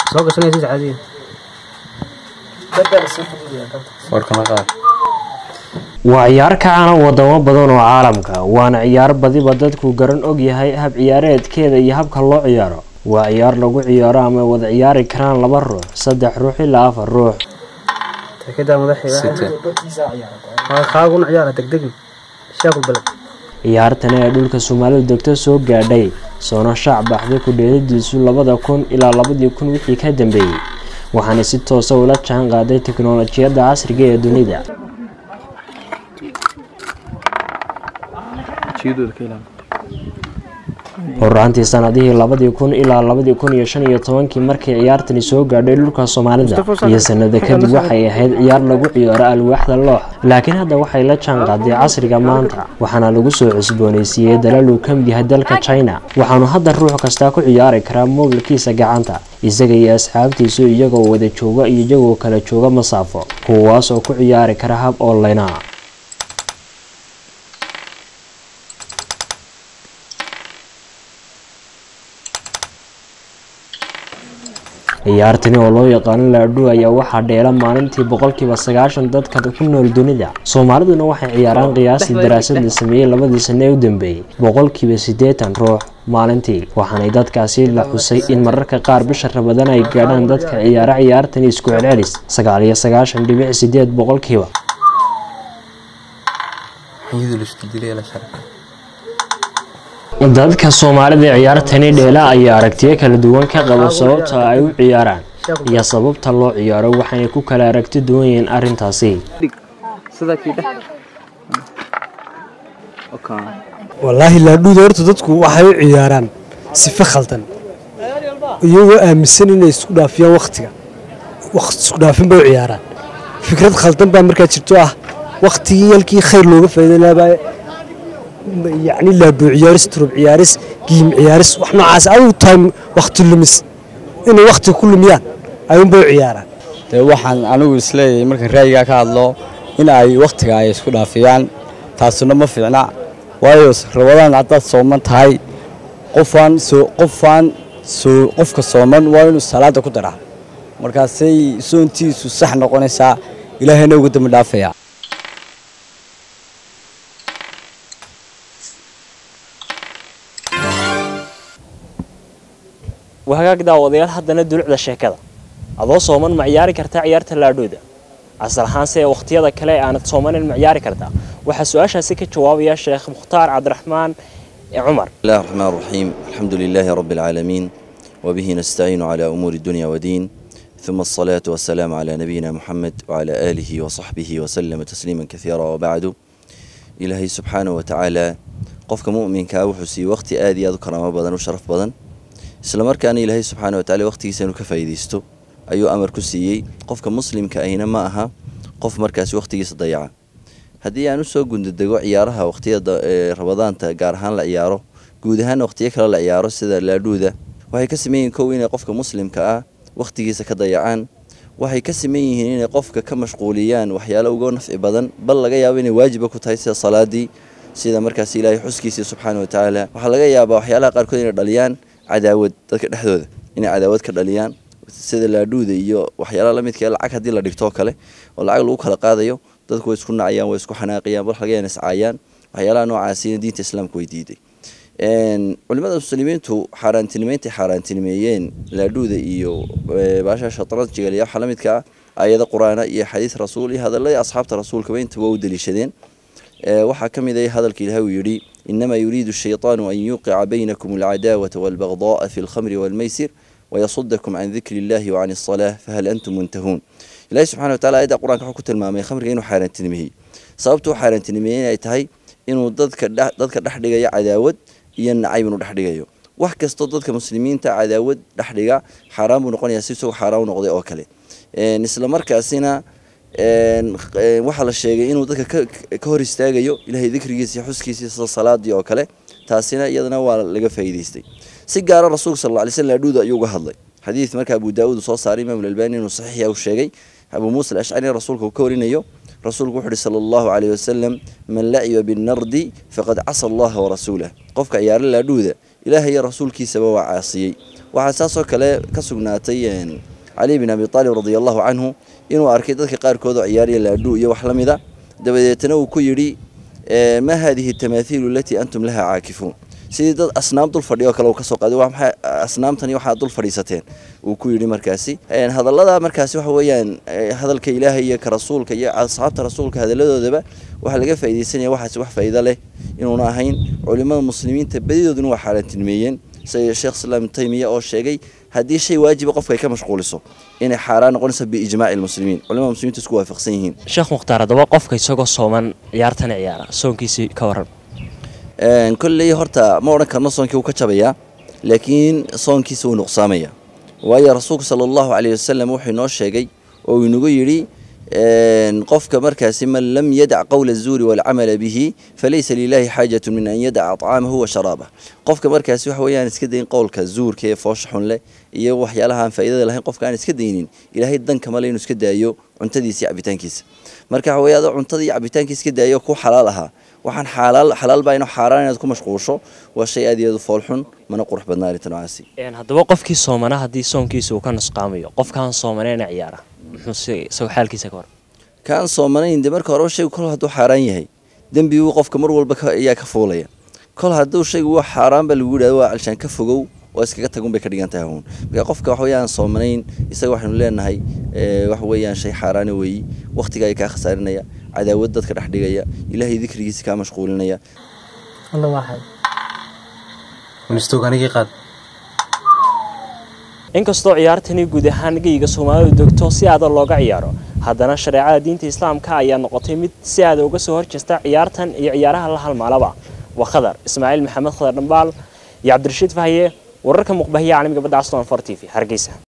soo gashanaysid caadiyan waa ciyaar ka caana wadamo badan oo caalamka waana ciyaar badiba dadku garan og yahay hab ciyaareedkeeda iyo habka loo ciyaaro waa ciyaar lagu ciyaaro ama wada ciyaari karaan laba ruux saddex ruux ilaa afar ruux takedaa madaxiga kaaguna ciyaara degdegi shaakul baled ciyaartani ee dhulka soomaalidu degto soo gaadhay soona shaac baxday ku dheelidiisu labada kun ilaa labadii kun wixii ka dambeeyey waxaana si toosa ula jaan qaaday teknolojiyadda casriga ee dunida horaantii sanadihii labadii kun ilaa labadii kun iyo shan iyo tobankii markay ciyaartani soo gaadhay dhulka soomaalida iyo sanado kadib waxay ahayd ciyaar lagu ciyaaro alwaaxda loox laakiin hadda waxay la jaan qaaday casriga maanta waxaana lagu soo cusboonaysiiyey dalal uu ka mid yahay dalka china waxaanu hadda ruux kastaa ku ciyaari karaa moobilkiisa gacanta isaga iyo asxaabtiisu iyagoo wada jooga iyo iyagoo kala jooga masaafo kuwaas oo ku ciyaari kara hab online ah ciyaartani oo loo yaqaano laadhu ayaa waxaa dheela maalintii boqolkiiba sagaashan dadka ku nool dunida soomaaliduna waxay ciyaaraan qiyaastii daraasad la sameeyey labadii sane ee u dambeeyey boqolkiiba siddeetan ruux maalintii waxaanay dadkaasi la xusay in mararka qaar bisha rabadana ay gaadhaan dadka ciyaara ciyaartani isku celcelis sagaal iyo sagaashan dhibic sideed boqolkiiba dadka soomaalida ciyaartani dheela ayaa aragtiyo kala duwan ka qaba sababta ay u ciyaaraan iyo sababta loo ciyaaro waxaanay ku kala aragti duwan yihiin arrintaasi wallaahi laadhuuda horta dadku waxay u ciyaaraan sife khaldan iyagoo aaminsan inay isku dhaafiyaan wakhtiga isku dhaafin bay u ciyaaraan fikrad khaldan baa markaa jirto ah wakhtigii yalkii khayr looga faa'iidaynaabaa yacni laadhuu ciyaaris turub ciyaaris giim ciyaaris wax noocaas adigu tahay wakhti lumis inay wakhti ku lumiyaan ayuunbay u ciyaaraan dee waxaan anigu isleeyahay markaan ra'yigaa ka hadlo in ay wakhtiga ay isku dhaafiyaan taasuna ma fiicna waayo rabadaan haddaad sooman tahay qofaan soo qofaan soo qofka sooman waa inuu salaada ku daraa markaasay soontiisu sax noqonaysaa ilaahayna ugu dambi dhaafayaa wahagaag daawadayaal haddana dulucda sheekada adoo sooman ma ciyaari kartaa ciyaarta laadhooda asal ahaanse ee wakhtiyada kale aanad soomanin ma ciyaari kartaa waxaa su-aashaasi ka jawaabaya sheekh mukhtaar cabdiraxmaan cumar بسم الله الرحمن الرحيم الحمد لله رب العالمين وبه نستعين على أمور الدنيا والدين ثم الصلاة والسلام على نبينا محمد وعلى آله وصحبه وسلم تسليما كثيرا وبعد إلهي سبحانه وتعالى قفك مؤمن كاوحسي وقت آدي أذكر ما بدن وشرف بدن isla markaana ilaahay subxaana watacaala waqtigiisa inuu ka faa'iidaysto ayuu amar ku siiyey qofka muslimka ahina ma aha qof markaasi waqtigiisa dayaca haddii aan usoo gundadego ciyaaraha waqtiyada rabadaanta gaar ahaan la ciyaaro guud ahaan waqtiyo kale la ciyaaro sida laadhuuda waxay ka sameyn yihiin kow inay qofka muslimka ah waqtigiisa ka dayacaan waxay ka sameyn yihiin inay qofka ka mashquuliyaan waxyaalo uga nafci badan bal laga yaabo inay waajiba ku tahay sida salaadii sida markaas ilaahay xuskiisii subxaana watacaala waxaa laga yaabaa waxyaalaha qaarkood inay dhaliyaan cadaawad dadka dhexdooda inay cadaawad ka dhaliyaan sida laadhuuda iyo waxyaalaha lamidka lacag haddii la dhigtoo kale oo lacag lagu kala qaadayo dadku way isku nacayaan way isku xanaaqayaan bal laga yaana iscaayaan waxyaalaha noocaasina diinta islaamka way diiday culimada muslimiintu xaaraantinimeynta xaaraantinimeeyeen laadhuuda iyo baasha shatranjiga iyo waxa lamidka ah aayado qur-aana iyo xadiis rasuul iyo hadaladii asxaabta rasuulkaba intaba u daliishadeen waxaa ka mid ah hadalka ilahay uu yidhi إنما يريد الشيطان أن يوقع بينكم العداوة والبغضاء في الخمر والميسر ويصدكم عن ذكر الله وعن الصلاة فهل أنتم منتهون إلهي سبحانه وتعالى آيات القرآن كحكو تلمامي خمر إنه حارن تنميه sababtu xaaran tinimiyeen ay tahay inuu dadka dadka dhex dhigayo cadaawad iyo nacayb inuu dhex dhigayo wax kastoo dadka muslimiinta cadaawad dhex dhiga xaaraan buu noqonayaa si isagoo xaaraan u noqday oo kale isla markaasina waxaa la sheegay inuu dadka ka hor istaagayo ilaahay dikrigiisa iyo xuskiisa sida salaadii oo kale taasina iyadana waa laga faa'iidaystay si gaara rasuulka sal alla alay slam laadhuuda ayuu uga hadlay xadiid marka abu daawuud soo saaray imaam albani inuu saxiixa uu sheegay abu muusa alashcari rasuulka uu ka warinayo rasuulku wuxu uhi sala allahu calayh wasalam man laciba binnardi faqad casa allaha warasuulah qofka ciyaaro laadhuuda ilaahay iyo rasuulkiisaba waa caasiyey waxaa saasoo kale ka sugnaatay cali bin abi aalib radia allahu canhu inuu arkay dadka qaarkood oo ciyaariya laadhu iyo wax la mida dabadeetna uu ku yidhi ma haadihi tamaathiilu alatii antum laha caakifuun sidii dad asnaam dul fadhiyo kale uu kasoo qaaday waa maxay asnaamtani waxaad dul fadhiisateen uu ku yidhi markaasi hadallada markaasi waxa weeyaan hadalka ilaahay iyo ka rasuulka iyo asxaabta rasuulka hadalladoodaba waxaa laga faaidaysanaya waxaasi wax faa'iido leh inuuna ahayn culimada muslimiinta badidooduna waa xaaraantilmeeyeen sida sheekh islaam taymiya oo sheegay haddii shay waajiba qofka ay ka mashquuliso inay xaaraan noqonayso biijmaaci lmuslimiin culimada muslimiinta isku waafaqsan yihiin sheekh mukhtaar haddaba qofka isagoo sooman ciyaartan ciyaara soonkiisii ka waran kolley horta ma odhan karno soonkii wuu ka jabayaa laakiin soonkiisa wuu nuqsaamaya waayo rasuulku sala allahu caleyhi wasalam wuxuu inoo sheegay oo uu inagu yidhi qofka markaasi man lam yadac qowla azuuri waalcamala bihi falaysa lilahi xaajatu min an yadaca طcaamahu wa sharaabah qofka markaasi waxa weeyaan iska dayn qowlka zuurka ee foosha xun leh iyo waxyaalaha aan faa'iidada lahayn qofka aan iska daynin ilaahay danka male inuu iska daayo cuntadiisa iyo cabitaankiisa marka waxa weeye adoo cuntada iyo cabitaankiisa iska daayo ku xalaal ahaa waxaan xalaal xalaal baa inuu xaaraan inaad ku mashquusho waa shay aad iyo aad u fool xun mana qurux badna arrinta noocaasi haddaba qofkii soomana haddii soonkiisa uu ka nusqaamayo qofkaan soomaneena ciyaara muxuu isagoo xaalkiisa ka hor kaan soomanayn de marka horeba shaygu kol hadduu xaaraan yahay dembiguu qofka mar walba ayaa ka fuulaya kol hadduu shaygu waa xaaraan ba lagu yidhahdo waa calshaan ka fogow oo iskaga tagun bay ka dhigan tahay huun marka qofka wax weeyaan soomanayn isaga waxaynu leenahay waxa weeyaan shay xaaraana weeyi waqtiga ay kaa khasaarinaya cadaawad dadka dhex dhigaya ilaahay dikrigiisa kaa mashquulinaya alla waaxay unistoganigii qaad inkastoo ciyaartani guud ahaan geyga soomaalidu degto si aada looga ciyaaro haddana shareecada diinta islaamka ayaa noqotay mid si aada uga soo horjeesta ciyaartan iyo ciyaaraha la halmaalaba waa khadar ismaaciil maxamed khadar dhambaal iyo cabdirashiid fahaye wararka muqbahiya caalamiga badda aston for t v hargeysa